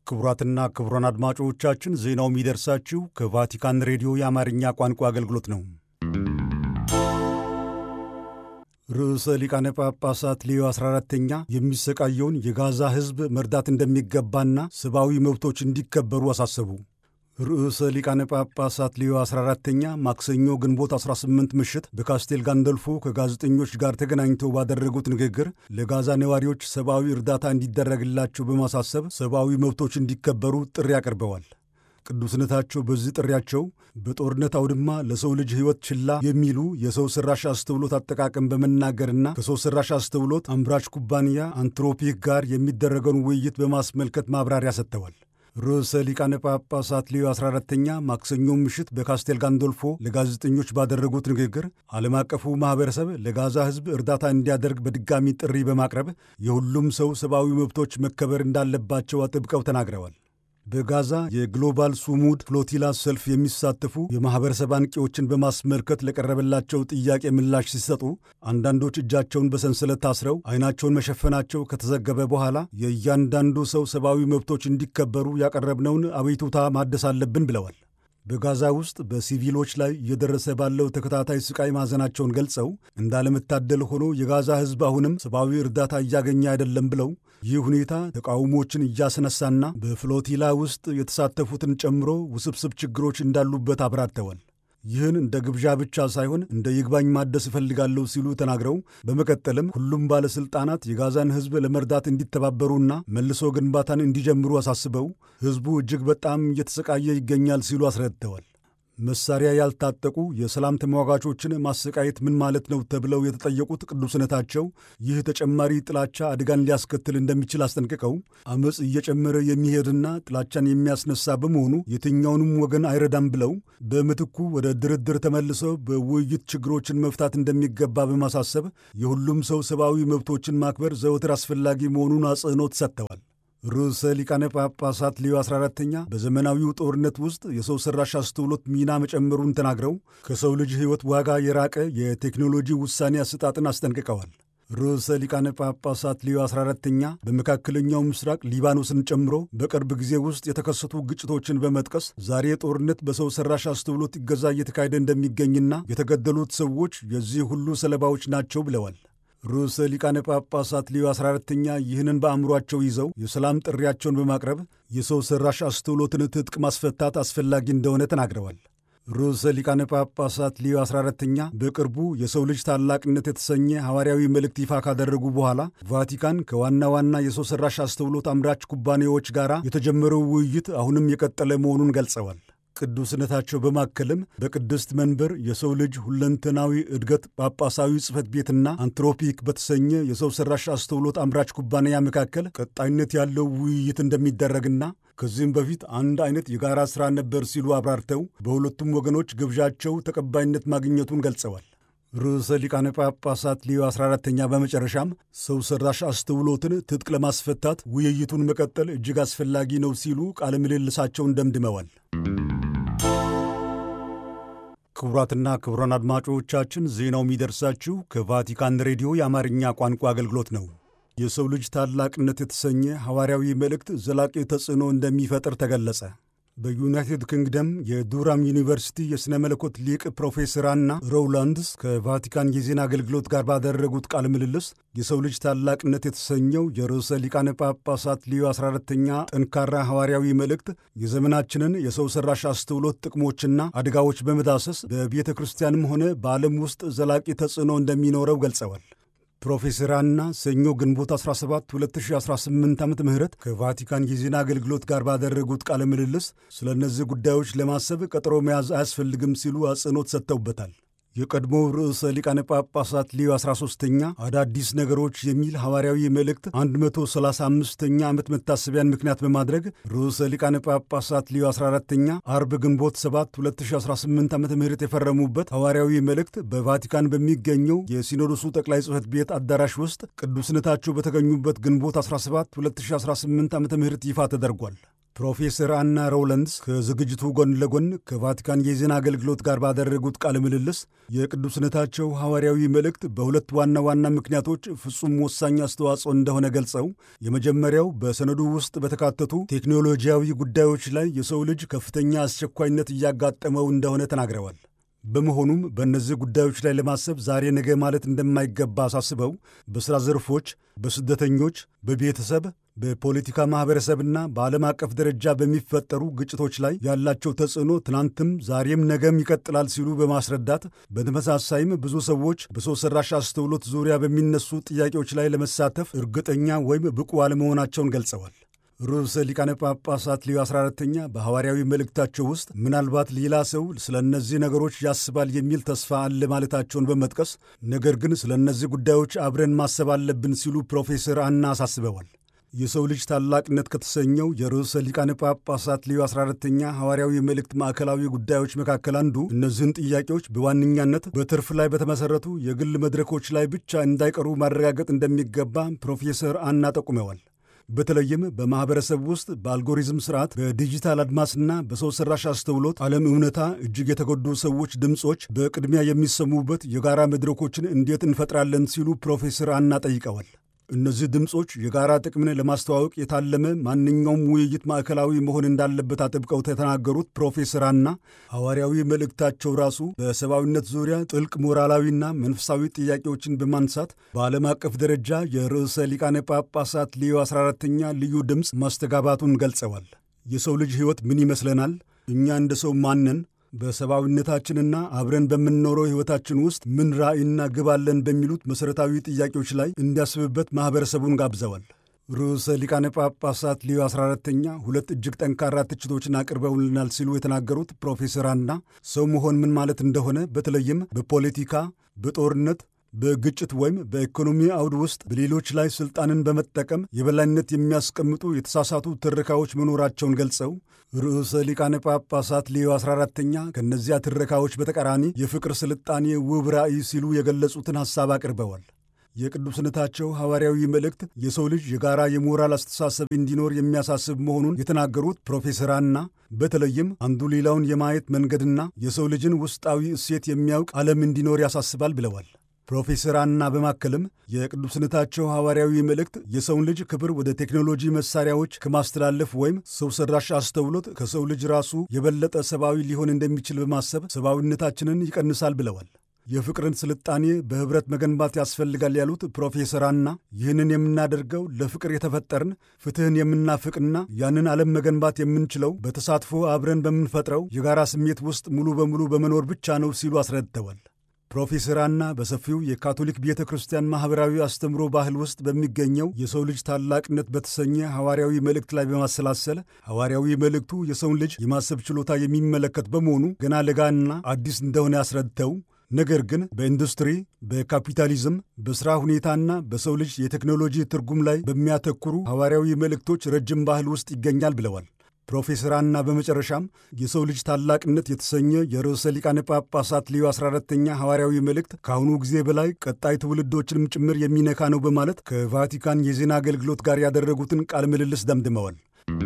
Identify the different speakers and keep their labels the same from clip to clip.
Speaker 1: ክቡራትና ክቡራን አድማጮቻችን ዜናው የሚደርሳችሁ ከቫቲካን ሬዲዮ የአማርኛ ቋንቋ አገልግሎት ነው። ርዕሰ ሊቃነ ጳጳሳት ሌዮ 14ተኛ የሚሰቃየውን የጋዛ ሕዝብ መርዳት እንደሚገባና ሰብአዊ መብቶች እንዲከበሩ አሳሰቡ። ርዕሰ ሊቃነ ጳጳሳት ሌዮ 14ተኛ ማክሰኞ ግንቦት 18 ምሽት በካስቴል ጋንደልፎ ከጋዜጠኞች ጋር ተገናኝተው ባደረጉት ንግግር ለጋዛ ነዋሪዎች ሰብአዊ እርዳታ እንዲደረግላቸው በማሳሰብ ሰብአዊ መብቶች እንዲከበሩ ጥሪ አቅርበዋል። ቅዱስነታቸው በዚህ ጥሪያቸው በጦርነት አውድማ ለሰው ልጅ ሕይወት ችላ የሚሉ የሰው ሠራሽ አስተውሎት አጠቃቀም በመናገርና ከሰው ሠራሽ አስተውሎት አምራች ኩባንያ አንትሮፒክ ጋር የሚደረገውን ውይይት በማስመልከት ማብራሪያ ሰጥተዋል። ርዕሰ ሊቃነ ጳጳሳት ሌዮ 14ተኛ ማክሰኞ ምሽት በካስቴል ጋንዶልፎ ለጋዜጠኞች ባደረጉት ንግግር ዓለም አቀፉ ማኅበረሰብ ለጋዛ ሕዝብ እርዳታ እንዲያደርግ በድጋሚ ጥሪ በማቅረብ የሁሉም ሰው ሰብአዊ መብቶች መከበር እንዳለባቸው አጥብቀው ተናግረዋል። በጋዛ የግሎባል ሱሙድ ፍሎቲላ ሰልፍ የሚሳተፉ የማኅበረሰብ አንቂዎችን በማስመልከት ለቀረበላቸው ጥያቄ ምላሽ ሲሰጡ አንዳንዶች እጃቸውን በሰንሰለት ታስረው ዓይናቸውን መሸፈናቸው ከተዘገበ በኋላ የእያንዳንዱ ሰው ሰብአዊ መብቶች እንዲከበሩ ያቀረብነውን አቤቱታ ማደስ አለብን ብለዋል። በጋዛ ውስጥ በሲቪሎች ላይ እየደረሰ ባለው ተከታታይ ስቃይ ማዘናቸውን ገልጸው እንዳለመታደል ሆኖ የጋዛ ሕዝብ አሁንም ሰብአዊ እርዳታ እያገኘ አይደለም ብለው ይህ ሁኔታ ተቃውሞችን እያስነሳና በፍሎቲላ ውስጥ የተሳተፉትን ጨምሮ ውስብስብ ችግሮች እንዳሉበት አብራርተዋል። ይህን እንደ ግብዣ ብቻ ሳይሆን እንደ ይግባኝ ማደስ እፈልጋለሁ ሲሉ ተናግረው በመቀጠልም ሁሉም ባለሥልጣናት የጋዛን ሕዝብ ለመርዳት እንዲተባበሩና መልሶ ግንባታን እንዲጀምሩ አሳስበው ሕዝቡ እጅግ በጣም እየተሰቃየ ይገኛል ሲሉ አስረድተዋል። መሳሪያ ያልታጠቁ የሰላም ተሟጋቾችን ማሰቃየት ምን ማለት ነው ተብለው የተጠየቁት ቅዱስነታቸው ይህ ተጨማሪ ጥላቻ አደጋን ሊያስከትል እንደሚችል አስጠንቅቀው አመፅ እየጨመረ የሚሄድና ጥላቻን የሚያስነሳ በመሆኑ የትኛውንም ወገን አይረዳም ብለው በምትኩ ወደ ድርድር ተመልሰው በውይይት ችግሮችን መፍታት እንደሚገባ በማሳሰብ የሁሉም ሰው ሰብአዊ መብቶችን ማክበር ዘወትር አስፈላጊ መሆኑን አጽንኦት ሰጥተዋል። ርዕሰ ሊቃነ ጳጳሳት ሌዮ 14ተኛ በዘመናዊው ጦርነት ውስጥ የሰው ሠራሽ አስተውሎት ሚና መጨመሩን ተናግረው ከሰው ልጅ ሕይወት ዋጋ የራቀ የቴክኖሎጂ ውሳኔ አሰጣጥን አስጠንቅቀዋል። ርዕሰ ሊቃነ ጳጳሳት ሌዮ 14ተኛ በመካከለኛው ምስራቅ ሊባኖስን ጨምሮ በቅርብ ጊዜ ውስጥ የተከሰቱ ግጭቶችን በመጥቀስ ዛሬ ጦርነት በሰው ሠራሽ አስተውሎት ይገዛ እየተካሄደ እንደሚገኝና የተገደሉት ሰዎች የዚህ ሁሉ ሰለባዎች ናቸው ብለዋል። ርዕሰ ሊቃነ ጳጳሳት ሌዮ 14ተኛ ይህንን በአእምሯቸው ይዘው የሰላም ጥሪያቸውን በማቅረብ የሰው ሠራሽ አስተውሎትን ትጥቅ ማስፈታት አስፈላጊ እንደሆነ ተናግረዋል። ርዕሰ ሊቃነ ጳጳሳት ሌዮ 14ተኛ በቅርቡ የሰው ልጅ ታላቅነት የተሰኘ ሐዋርያዊ መልእክት ይፋ ካደረጉ በኋላ ቫቲካን ከዋና ዋና የሰው ሠራሽ አስተውሎት አምራች ኩባንያዎች ጋር የተጀመረው ውይይት አሁንም የቀጠለ መሆኑን ገልጸዋል። ቅዱስነታቸው በማከልም በቅድስት መንበር የሰው ልጅ ሁለንተናዊ እድገት ጳጳሳዊ ጽሕፈት ቤትና አንትሮፒክ በተሰኘ የሰው ሠራሽ አስተውሎት አምራች ኩባንያ መካከል ቀጣይነት ያለው ውይይት እንደሚደረግና ከዚህም በፊት አንድ አይነት የጋራ ሥራ ነበር ሲሉ አብራርተው በሁለቱም ወገኖች ግብዣቸው ተቀባይነት ማግኘቱን ገልጸዋል። ርዕሰ ሊቃነ ጳጳሳት ሌዮ 14ተኛ በመጨረሻም ሰው ሠራሽ አስተውሎትን ትጥቅ ለማስፈታት ውይይቱን መቀጠል እጅግ አስፈላጊ ነው ሲሉ ቃለ ምልልሳቸውን ደምድመዋል። ክቡራትና ክቡራን አድማጮቻችን ዜናው የሚደርሳችሁ ከቫቲካን ሬዲዮ የአማርኛ ቋንቋ አገልግሎት ነው። የሰው ልጅ ታላቅነት የተሰኘ ሐዋርያዊ መልእክት ዘላቂ ተጽዕኖ እንደሚፈጥር ተገለጸ። በዩናይትድ ኪንግደም የዱራም ዩኒቨርሲቲ የሥነ መለኮት ሊቅ ፕሮፌሰር አና ሮውላንድስ ከቫቲካን የዜና አገልግሎት ጋር ባደረጉት ቃለ ምልልስ የሰው ልጅ ታላቅነት የተሰኘው የርዕሰ ሊቃነ ጳጳሳት ሊዮ 14ተኛ ጠንካራ ሐዋርያዊ መልእክት የዘመናችንን የሰው ሠራሽ አስተውሎት ጥቅሞችና አደጋዎች በመዳሰስ በቤተ ክርስቲያንም ሆነ በዓለም ውስጥ ዘላቂ ተጽዕኖ እንደሚኖረው ገልጸዋል። ፕሮፌሰር አና ሰኞ ግንቦት 17 2018 ዓ ም ከቫቲካን የዜና አገልግሎት ጋር ባደረጉት ቃለ ምልልስ ስለ እነዚህ ጉዳዮች ለማሰብ ቀጠሮ መያዝ አያስፈልግም ሲሉ አጽንኦት ሰጥተውበታል። የቀድሞው ርዕሰ ሊቃነ ጳጳሳት ሊዮ 13ተኛ አዳዲስ ነገሮች የሚል ሐዋርያዊ መልእክት 135ኛ ዓመት መታሰቢያን ምክንያት በማድረግ ርዕሰ ሊቃነ ጳጳሳት ሊዮ 14ተኛ አርብ ግንቦት 7 2018 ዓ ም የፈረሙበት ሐዋርያዊ መልእክት በቫቲካን በሚገኘው የሲኖዶሱ ጠቅላይ ጽሕፈት ቤት አዳራሽ ውስጥ ቅዱስነታቸው በተገኙበት ግንቦት 17 2018 ዓ ም ይፋ ተደርጓል። ፕሮፌሰር አና ሮውለንድስ ከዝግጅቱ ጎን ለጎን ከቫቲካን የዜና አገልግሎት ጋር ባደረጉት ቃለ ምልልስ የቅዱስነታቸው ሐዋርያዊ መልእክት በሁለት ዋና ዋና ምክንያቶች ፍጹም ወሳኝ አስተዋጽኦ እንደሆነ ገልጸው የመጀመሪያው በሰነዱ ውስጥ በተካተቱ ቴክኖሎጂያዊ ጉዳዮች ላይ የሰው ልጅ ከፍተኛ አስቸኳይነት እያጋጠመው እንደሆነ ተናግረዋል። በመሆኑም በእነዚህ ጉዳዮች ላይ ለማሰብ ዛሬ ነገ ማለት እንደማይገባ አሳስበው በሥራ ዘርፎች፣ በስደተኞች፣ በቤተሰብ፣ በፖለቲካ ማኅበረሰብና በዓለም አቀፍ ደረጃ በሚፈጠሩ ግጭቶች ላይ ያላቸው ተጽዕኖ ትናንትም ዛሬም ነገም ይቀጥላል ሲሉ በማስረዳት በተመሳሳይም ብዙ ሰዎች በሰው ሠራሽ አስተውሎት ዙሪያ በሚነሱ ጥያቄዎች ላይ ለመሳተፍ እርግጠኛ ወይም ብቁ አለመሆናቸውን ገልጸዋል። ርዕሰ ሊቃነ ጳጳሳት ሊዮ 14ተኛ በሐዋርያዊ መልእክታቸው ውስጥ ምናልባት ሌላ ሰው ስለ እነዚህ ነገሮች ያስባል የሚል ተስፋ አለ ማለታቸውን በመጥቀስ ነገር ግን ስለ እነዚህ ጉዳዮች አብረን ማሰብ አለብን ሲሉ ፕሮፌሰር አና አሳስበዋል። የሰው ልጅ ታላቅነት ከተሰኘው የርዕሰ ሊቃነ ጳጳሳት ሊዮ 14ተኛ ሐዋርያዊ መልእክት ማዕከላዊ ጉዳዮች መካከል አንዱ እነዚህን ጥያቄዎች በዋነኛነት በትርፍ ላይ በተመሠረቱ የግል መድረኮች ላይ ብቻ እንዳይቀሩ ማረጋገጥ እንደሚገባ ፕሮፌሰር አና ጠቁመዋል። በተለይም በማኅበረሰብ ውስጥ በአልጎሪዝም ስርዓት በዲጂታል አድማስና በሰው ሠራሽ አስተውሎት ዓለም እውነታ እጅግ የተጎዱ ሰዎች ድምፆች በቅድሚያ የሚሰሙበት የጋራ መድረኮችን እንዴት እንፈጥራለን ሲሉ ፕሮፌሰር አና ጠይቀዋል። እነዚህ ድምፆች የጋራ ጥቅምን ለማስተዋወቅ የታለመ ማንኛውም ውይይት ማዕከላዊ መሆን እንዳለበት አጥብቀው የተናገሩት ፕሮፌሰር አና ሐዋርያዊ መልእክታቸው ራሱ በሰብአዊነት ዙሪያ ጥልቅ ሞራላዊና መንፈሳዊ ጥያቄዎችን በማንሳት በዓለም አቀፍ ደረጃ የርዕሰ ሊቃነ ጳጳሳት ሊዮ 14ተኛ ልዩ ድምፅ ማስተጋባቱን ገልጸዋል። የሰው ልጅ ሕይወት ምን ይመስለናል? እኛ እንደ ሰው ማንን በሰብአዊነታችንና አብረን በምንኖረው ሕይወታችን ውስጥ ምን ራዕይና ግብ አለን በሚሉት መሠረታዊ ጥያቄዎች ላይ እንዲያስብበት ማኅበረሰቡን ጋብዘዋል። ርዕሰ ሊቃነ ጳጳሳት ሊዮ 14ተኛ ሁለት እጅግ ጠንካራ ትችቶችን አቅርበውልናል ሲሉ የተናገሩት ፕሮፌሰር አና ሰው መሆን ምን ማለት እንደሆነ በተለይም በፖለቲካ፣ በጦርነት በግጭት ወይም በኢኮኖሚ አውድ ውስጥ በሌሎች ላይ ሥልጣንን በመጠቀም የበላይነት የሚያስቀምጡ የተሳሳቱ ትረካዎች መኖራቸውን ገልጸው ርዕሰ ሊቃነ ጳጳሳት ሊዮ 14ተኛ ከእነዚያ ትረካዎች በተቃራኒ የፍቅር ስልጣኔ ውብ ራዕይ ሲሉ የገለጹትን ሐሳብ አቅርበዋል። የቅዱስነታቸው ሐዋርያዊ መልእክት የሰው ልጅ የጋራ የሞራል አስተሳሰብ እንዲኖር የሚያሳስብ መሆኑን የተናገሩት ፕሮፌሰር አና በተለይም አንዱ ሌላውን የማየት መንገድና የሰው ልጅን ውስጣዊ እሴት የሚያውቅ ዓለም እንዲኖር ያሳስባል ብለዋል። ፕሮፌሰር አና በማከልም የቅዱስነታቸው ሐዋርያዊ መልእክት የሰውን ልጅ ክብር ወደ ቴክኖሎጂ መሳሪያዎች ከማስተላለፍ ወይም ሰው ሠራሽ አስተውሎት ከሰው ልጅ ራሱ የበለጠ ሰብአዊ ሊሆን እንደሚችል በማሰብ ሰብአዊነታችንን ይቀንሳል ብለዋል። የፍቅርን ስልጣኔ በኅብረት መገንባት ያስፈልጋል ያሉት ፕሮፌሰር አና ይህንን የምናደርገው ለፍቅር የተፈጠርን ፍትሕን የምናፍቅና ያንን ዓለም መገንባት የምንችለው በተሳትፎ አብረን በምንፈጥረው የጋራ ስሜት ውስጥ ሙሉ በሙሉ በመኖር ብቻ ነው ሲሉ አስረድተዋል። ፕሮፌሰር አና በሰፊው የካቶሊክ ቤተ ክርስቲያን ማኅበራዊ አስተምሮ ባህል ውስጥ በሚገኘው የሰው ልጅ ታላቅነት በተሰኘ ሐዋርያዊ መልእክት ላይ በማሰላሰል ሐዋርያዊ መልእክቱ የሰውን ልጅ የማሰብ ችሎታ የሚመለከት በመሆኑ ገና ለጋና አዲስ እንደሆነ ያስረድተው ነገር ግን በኢንዱስትሪ፣ በካፒታሊዝም፣ በሥራ ሁኔታና በሰው ልጅ የቴክኖሎጂ ትርጉም ላይ በሚያተኩሩ ሐዋርያዊ መልእክቶች ረጅም ባህል ውስጥ ይገኛል ብለዋል። ፕሮፌሰር አና በመጨረሻም የሰው ልጅ ታላቅነት የተሰኘ የርዕሰ ሊቃነ ጳጳሳት ሊዮ 14ተኛ ሐዋርያዊ መልእክት ከአሁኑ ጊዜ በላይ ቀጣይ ትውልዶችንም ጭምር የሚነካ ነው በማለት ከቫቲካን የዜና አገልግሎት ጋር ያደረጉትን ቃለ ምልልስ ደምድመዋል።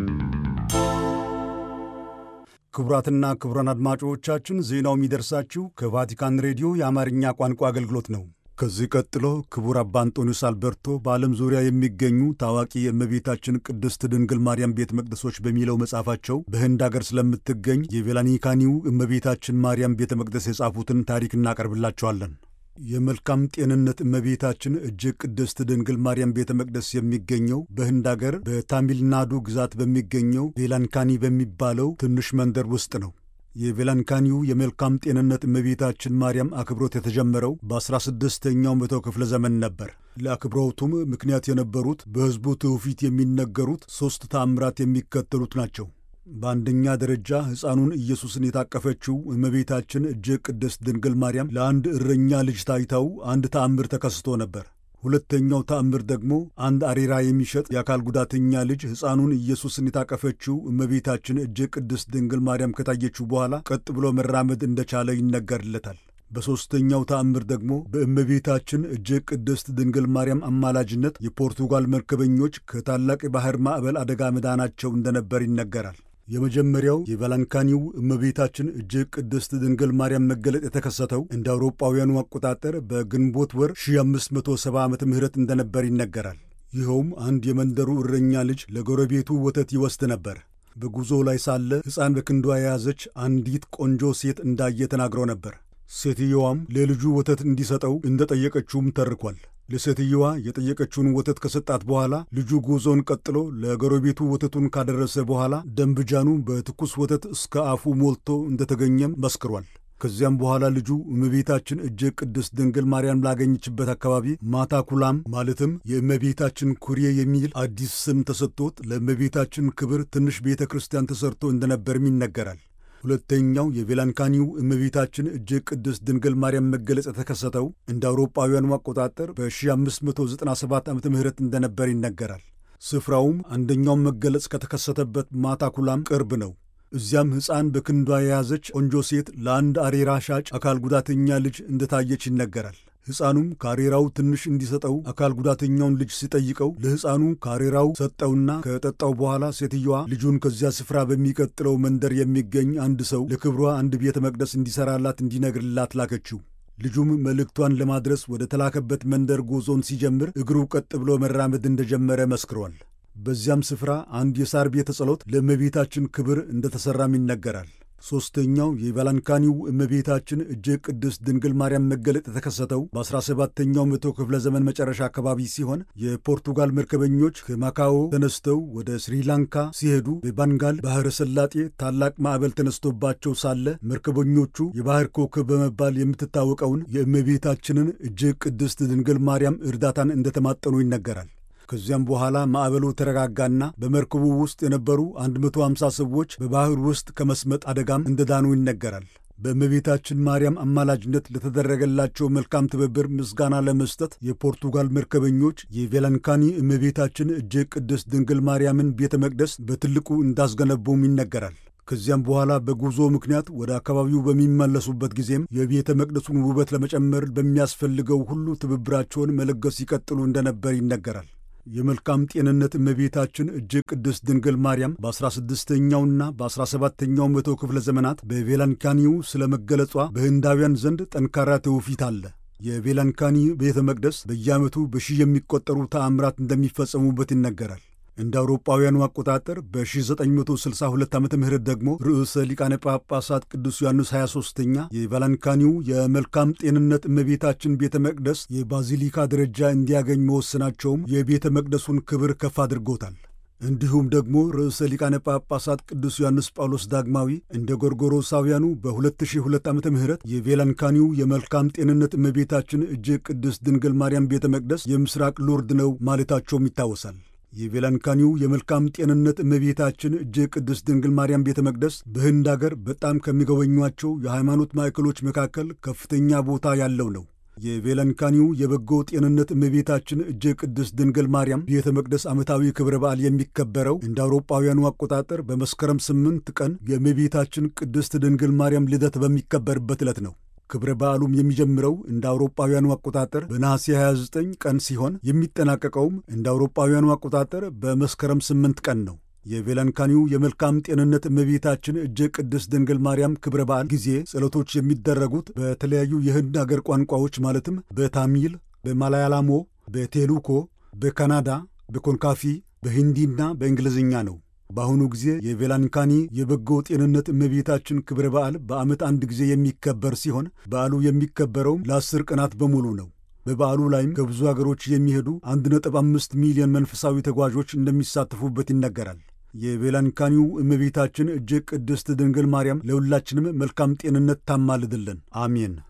Speaker 1: ክቡራትና ክቡራን አድማጮቻችን ዜናው የሚደርሳችሁ ከቫቲካን ሬዲዮ የአማርኛ ቋንቋ አገልግሎት ነው። ከዚህ ቀጥሎ ክቡር አባ አንጦኒዮስ አልበርቶ በዓለም ዙሪያ የሚገኙ ታዋቂ የእመቤታችን ቅድስት ድንግል ማርያም ቤተ መቅደሶች በሚለው መጽሐፋቸው በህንድ አገር ስለምትገኝ የቬላኒካኒው እመቤታችን ማርያም ቤተ መቅደስ የጻፉትን ታሪክ እናቀርብላቸዋለን። የመልካም ጤንነት እመቤታችን እጅግ ቅድስት ድንግል ማርያም ቤተ መቅደስ የሚገኘው በህንድ አገር በታሚልናዱ ግዛት በሚገኘው ቬላንካኒ በሚባለው ትንሽ መንደር ውስጥ ነው። የቬላንካኒው የመልካም ጤንነት እመቤታችን ማርያም አክብሮት የተጀመረው በ16ኛው መቶ ክፍለ ዘመን ነበር። ለአክብሮቱም ምክንያት የነበሩት በሕዝቡ ትውፊት የሚነገሩት ሦስት ተአምራት የሚከተሉት ናቸው። በአንደኛ ደረጃ ሕፃኑን ኢየሱስን የታቀፈችው እመቤታችን እጅግ ቅድስት ድንግል ማርያም ለአንድ እረኛ ልጅ ታይታው አንድ ተአምር ተከስቶ ነበር። ሁለተኛው ተአምር ደግሞ አንድ አሬራ የሚሸጥ የአካል ጉዳተኛ ልጅ ሕፃኑን ኢየሱስን የታቀፈችው እመቤታችን እጅግ ቅድስት ድንግል ማርያም ከታየችው በኋላ ቀጥ ብሎ መራመድ እንደቻለ ይነገርለታል። በሦስተኛው ተአምር ደግሞ በእመቤታችን እጅግ ቅድስት ድንግል ማርያም አማላጅነት የፖርቱጋል መርከበኞች ከታላቅ የባሕር ማዕበል አደጋ መዳናቸው እንደነበር ይነገራል። የመጀመሪያው የቫላንካኒው እመቤታችን እጅግ ቅድስት ድንግል ማርያም መገለጥ የተከሰተው እንደ አውሮጳውያኑ አቆጣጠር በግንቦት ወር 1570 ዓመተ ምህረት እንደነበር ይነገራል። ይኸውም አንድ የመንደሩ እረኛ ልጅ ለጎረቤቱ ወተት ይወስድ ነበር። በጉዞ ላይ ሳለ ሕፃን በክንዷ የያዘች አንዲት ቆንጆ ሴት እንዳየ ተናግሮ ነበር። ሴትየዋም ለልጁ ወተት እንዲሰጠው እንደጠየቀችውም ተርኳል። ለሴትየዋ የጠየቀችውን ወተት ከሰጣት በኋላ ልጁ ጉዞውን ቀጥሎ ለጎረቤቱ ወተቱን ካደረሰ በኋላ ደንብጃኑ በትኩስ ወተት እስከ አፉ ሞልቶ እንደተገኘም መስክሯል። ከዚያም በኋላ ልጁ እመቤታችን እጅግ ቅድስት ድንግል ማርያም ላገኘችበት አካባቢ ማታ ኩላም ማለትም የእመቤታችን ኩሬ የሚል አዲስ ስም ተሰጥቶት ለእመቤታችን ክብር ትንሽ ቤተ ክርስቲያን ተሰርቶ እንደነበርም ይነገራል። ሁለተኛው የቬላንካኒው እመቤታችን እጅግ ቅድስት ድንግል ማርያም መገለጽ የተከሰተው እንደ አውሮጳውያኑ አቆጣጠር በ1597 ዓ ም እንደነበር ይነገራል። ስፍራውም አንደኛው መገለጽ ከተከሰተበት ማታ ኩላም ቅርብ ነው። እዚያም ሕፃን በክንዷ የያዘች ቆንጆ ሴት ለአንድ አሬራ ሻጭ አካል ጉዳተኛ ልጅ እንደታየች ይነገራል። ሕፃኑም ካሬራው ትንሽ እንዲሰጠው አካል ጉዳተኛውን ልጅ ሲጠይቀው ለሕፃኑ ካሬራው ሰጠውና ከጠጣው በኋላ ሴትየዋ ልጁን ከዚያ ስፍራ በሚቀጥለው መንደር የሚገኝ አንድ ሰው ለክብሯ አንድ ቤተ መቅደስ እንዲሠራላት እንዲነግርላት ላከችው። ልጁም መልእክቷን ለማድረስ ወደ ተላከበት መንደር ጉዞን ሲጀምር እግሩ ቀጥ ብሎ መራመድ እንደጀመረ መስክሯል። በዚያም ስፍራ አንድ የሳር ቤተ ጸሎት ለእመቤታችን ክብር እንደተሠራም ይነገራል። ሦስተኛው የቫላንካኒው እመቤታችን እጅግ ቅድስት ድንግል ማርያም መገለጥ የተከሰተው በ17ኛው መቶ ክፍለ ዘመን መጨረሻ አካባቢ ሲሆን የፖርቱጋል መርከበኞች ከማካኦ ተነስተው ወደ ስሪላንካ ሲሄዱ በባንጋል ባሕረ ሰላጤ ታላቅ ማዕበል ተነስቶባቸው ሳለ መርከበኞቹ የባሕር ኮከብ በመባል የምትታወቀውን የእመቤታችንን እጅግ ቅድስት ድንግል ማርያም እርዳታን እንደተማጠኑ ይነገራል። ከዚያም በኋላ ማዕበሉ ተረጋጋና በመርከቡ ውስጥ የነበሩ 150 ሰዎች በባሕር ውስጥ ከመስመጥ አደጋም እንደዳኑ ይነገራል። በእመቤታችን ማርያም አማላጅነት ለተደረገላቸው መልካም ትብብር ምስጋና ለመስጠት የፖርቱጋል መርከበኞች የቬላንካኒ እመቤታችን እጅግ ቅድስት ድንግል ማርያምን ቤተ መቅደስ በትልቁ እንዳስገነቡም ይነገራል። ከዚያም በኋላ በጉዞ ምክንያት ወደ አካባቢው በሚመለሱበት ጊዜም የቤተ መቅደሱን ውበት ለመጨመር በሚያስፈልገው ሁሉ ትብብራቸውን መለገስ ይቀጥሉ እንደነበር ይነገራል። የመልካም ጤንነት እመቤታችን እጅግ ቅድስት ድንግል ማርያም በ16ኛውና በ17ኛው መቶ ክፍለ ዘመናት በቬላንካኒው ስለ መገለጿ በህንዳውያን ዘንድ ጠንካራ ትውፊት አለ። የቬላንካኒ ቤተ መቅደስ በየዓመቱ በሺህ የሚቆጠሩ ተአምራት እንደሚፈጸሙበት ይነገራል። እንደ አውሮጳውያኑ አቆጣጠር በ1962 ዓ ም ደግሞ ርዕሰ ሊቃነ ጳጳሳት ቅዱስ ዮሐንስ 23ኛ የቫላንካኒው የመልካም ጤንነት እመቤታችን ቤተ መቅደስ የባዚሊካ ደረጃ እንዲያገኝ መወሰናቸውም የቤተ መቅደሱን ክብር ከፍ አድርጎታል። እንዲሁም ደግሞ ርዕሰ ሊቃነ ጳጳሳት ቅዱስ ዮሐንስ ጳውሎስ ዳግማዊ እንደ ጎርጎሮሳውያኑ በ2002 ዓ ም የቬላንካኒው የመልካም ጤንነት እመቤታችን እጅግ ቅድስት ድንግል ማርያም ቤተ መቅደስ የምስራቅ ሎርድ ነው ማለታቸውም ይታወሳል። የቬላንካኒው የመልካም ጤንነት እመቤታችን እጅግ ቅድስት ድንግል ማርያም ቤተ መቅደስ በህንድ አገር በጣም ከሚጎበኟቸው የሃይማኖት ማዕከሎች መካከል ከፍተኛ ቦታ ያለው ነው። የቬላንካኒው የበጎ ጤንነት እመቤታችን እጅግ ቅድስት ድንግል ማርያም ቤተ መቅደስ ዓመታዊ ክብረ በዓል የሚከበረው እንደ አውሮጳውያኑ አቆጣጠር በመስከረም ስምንት ቀን የእመቤታችን ቅድስት ድንግል ማርያም ልደት በሚከበርበት ዕለት ነው። ክብረ በዓሉም የሚጀምረው እንደ አውሮጳውያኑ አቆጣጠር በነሐሴ 29 ቀን ሲሆን የሚጠናቀቀውም እንደ አውሮጳውያኑ አቆጣጠር በመስከረም 8 ቀን ነው። የቬላንካኒው የመልካም ጤንነት እመቤታችን እጅግ ቅድስት ድንግል ማርያም ክብረ በዓል ጊዜ ጸሎቶች የሚደረጉት በተለያዩ የህንድ አገር ቋንቋዎች ማለትም በታሚል፣ በማላያላሞ፣ በቴሉኮ፣ በካናዳ፣ በኮንካፊ፣ በሂንዲና በእንግሊዝኛ ነው። በአሁኑ ጊዜ የቬላንካኒ የበጎ ጤንነት እመቤታችን ክብረ በዓል በዓመት አንድ ጊዜ የሚከበር ሲሆን በዓሉ የሚከበረውም ለአስር ቀናት በሙሉ ነው። በበዓሉ ላይም ከብዙ አገሮች የሚሄዱ 1.5 ሚሊዮን መንፈሳዊ ተጓዦች እንደሚሳተፉበት ይነገራል። የቬላንካኒው እመቤታችን እጅግ ቅድስት ድንግል ማርያም ለሁላችንም መልካም ጤንነት ታማልድልን፣ አሜን።